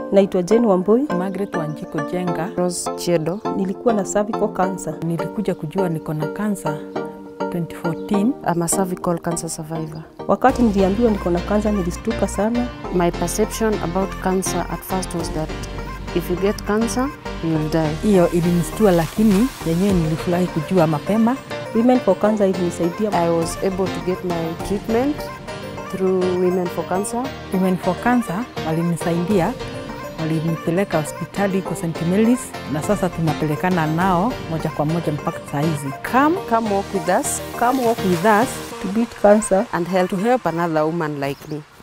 Naitwa Jane Wambui. Margaret Wanjiko Jenga. Rose Chiedo. Nilikuwa na cervical cancer. Nilikuja kujua niko na kansa 2014. I'm a cervical cancer survivor. Wakati niliambiwa niko na kansa nilistuka sana. My perception about cancer at first was that if you get cancer, you'll die. Hiyo ilinistua, lakini yenyewe nilifurahi kujua mapema. Women for Cancer ilinisaidia. I was able to get my treatment through Women for Cancer. Women for Cancer walinisaidia, walinipeleka hospitali kwa St. Mary's na sasa tunapelekana nao moja kwa moja mpaka saa hizi. Come, Come walk with us come walk with us To beat cancer. and help to help another woman like me.